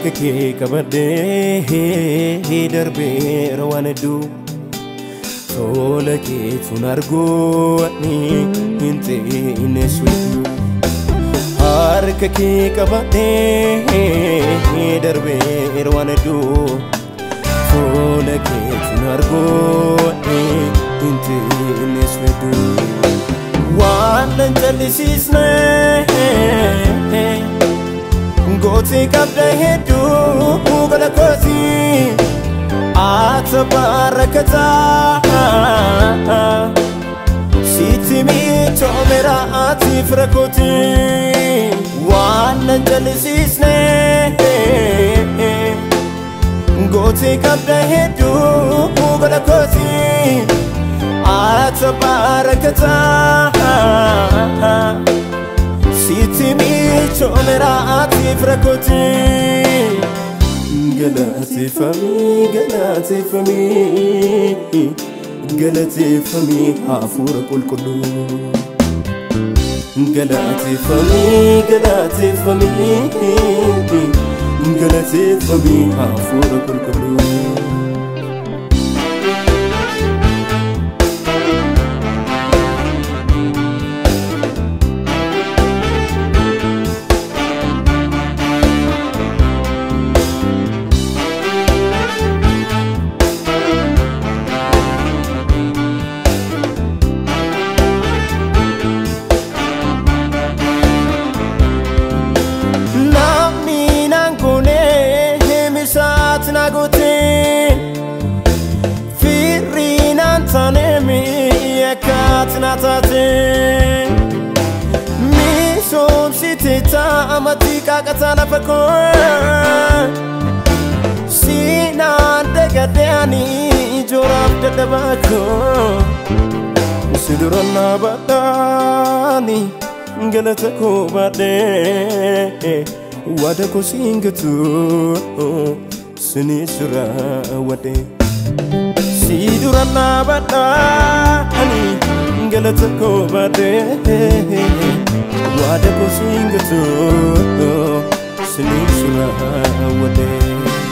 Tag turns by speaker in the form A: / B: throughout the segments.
A: harka kee qabadhee darbeera waan hedduu tola kee tun argoonni hin xiinnes wedduu harka kee qabadhee darbeera waan hedduu tola kee tun argoonni hin xiinnes wedduu waan nan jallisiisne gooti qabda hedduu gola kooti ata barakataa sitti miitoomera ati fira kooti waan nan jallisiisne gooti qabda hedduu gola kooti ata barakataa sitti miitoomera ati fira kooti galateeffamii galateeffamii galateeffamii hafuura qulqulluu galateeffamii galateeffamii galateeffamii hafuura qulqulluu taate misoomsite taamatii qaaqataa lafa koo siinaan dagadeanii ijooraaf dadhabaa koo si durannaa badhaani galata koo baadhee wada koo siin gatu sinii sura wadhee si durannaa badhaani galata koo baadhee waada koo siin gatu sinii sura wadhee.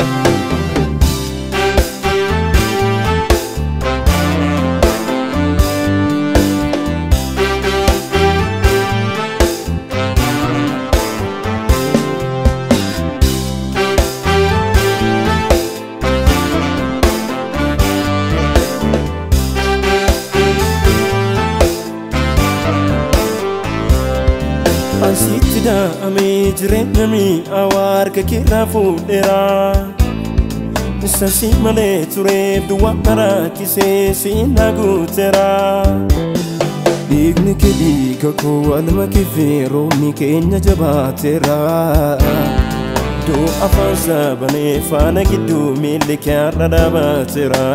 A: Asitti daa'amee jireenya mi'aawaa harka keerraa fuudheera. Sasii malee tureef duwwaa maraakisee siinaa guuteera. Dhiigni kee dhiiga koo walma kifee roobni keenya jabaateera. Doo afaan saabanee faana gidduu miilli kyaarra dhaabateera.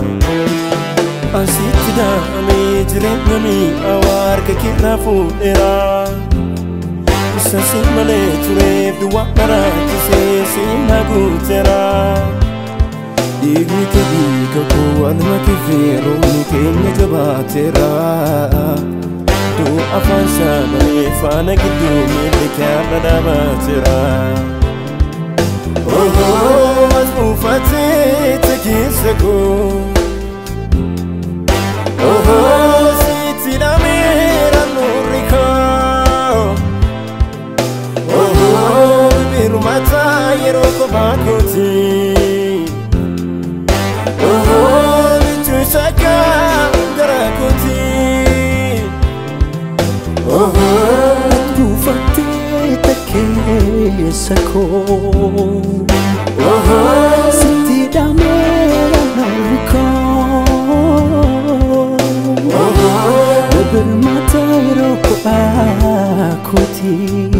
A: Asitti daa'amee jireenya mi'aawaa harka keerraa fuudheera. sasi malee tureef duwwaa maraakisee siinaa guuteera. Dhiigni kee dhiiga koo walma kifee roobni keenya jabaateera. Doo afaan saabanee faana gidduu miilli kyaarra dhaabateera. Ohoo as buufatee tekeessa koo. Ohoo sitti dhameera nurri koo. Hirmata yeroo kophaa kooti. Bichuu shakkaa gara kooti.
B: Buufattee takkeessa koo. Sitti dhameera namni koo. Birmata yeroo kophaa kooti.